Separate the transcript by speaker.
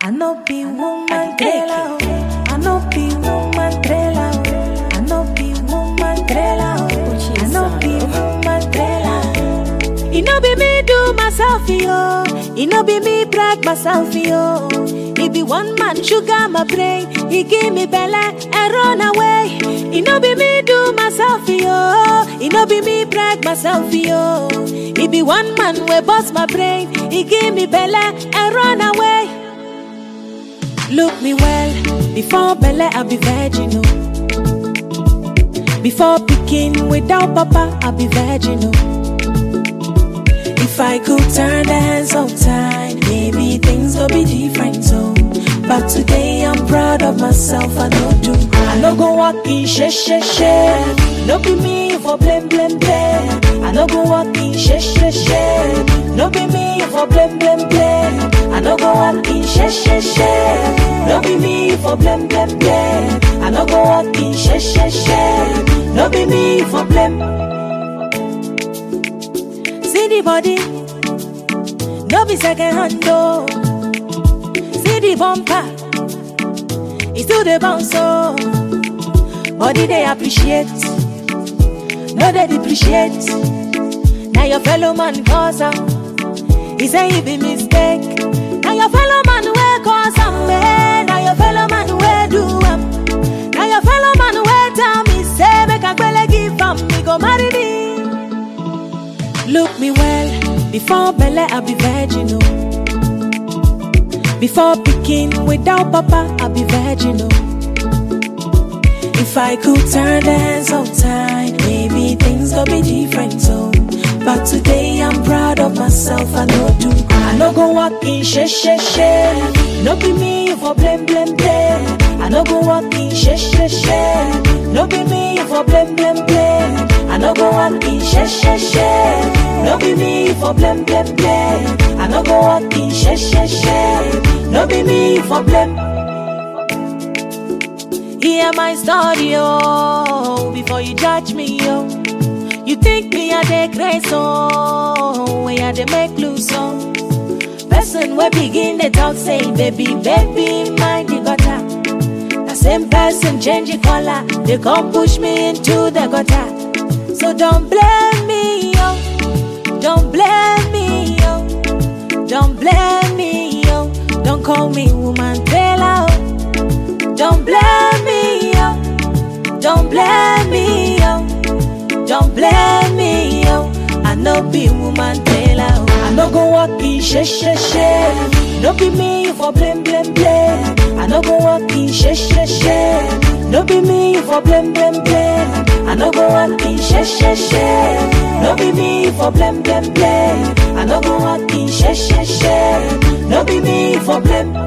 Speaker 1: I no be woman trailer. I no be woman trailer. I no be woman trailer. I no be woman trailer. It no be me do myself yo. It no be me brag myself yo. It be one man sugar my brain. He give me bella and run away. It no be me do myself yo. It no be me brag myself yo. It be one man we bust my brain. He give me bella and run away. Look me well, before Bella I be virginal. Before picking without papa I be virginal. If I could turn the hands of time, maybe things will be different so. But today I'm proud of myself, I know do. I no go walk in she she she. No be me for blame blame blame. I no go walk in she she she. No be me for blame blame blame. I no go walk in she she she. No be me for blame blame blame. I no go walk in she she she. No be me for blame. See the body, no be second hand though. See the bumper, it's still the bounce so. Body they appreciate, no they depreciate. Now your fellow man cause am, he say he be mistake. Now your fellow man will cause am, man. Now your fellow man will do am. Now your fellow man will tell me say make a gbele give am, me go marry me. Look me well, before Bella I be virginal. Before picking without papa I be virginal. If I could turn the hands of time, maybe things could be different so. But today I'm proud of myself, I know do. I no go walk in she she she. No be me for blame blame blame. I no go walk in she she she. No be me for blame blame blame. I no go walk in she she she. No be me for blame blame blame. I no go walk in she she she. No be me for blame. Hear my story, oh, before you judge me, oh. You think me a dey grace, oh, when I dey make loose, oh. Person we begin the talk say, baby, baby, mind the gutter. The same person change the color, they come push me into the gutter. So don't blame me, yo. Don't blame me, yo. Don't blame me, yo. Don't call me woman trailer, oh. Don't blame me, yo. Don't blame me, yo. Don't blame me, yo. I no be woman trailer, oh. I no go walk in she she she. No be me for blame blame blame. I no go walk in she she she. No be me for blame blame blame. I no go walk in she she she. No be me for blame blame blame. I no go walk in she she she. No be me for blame.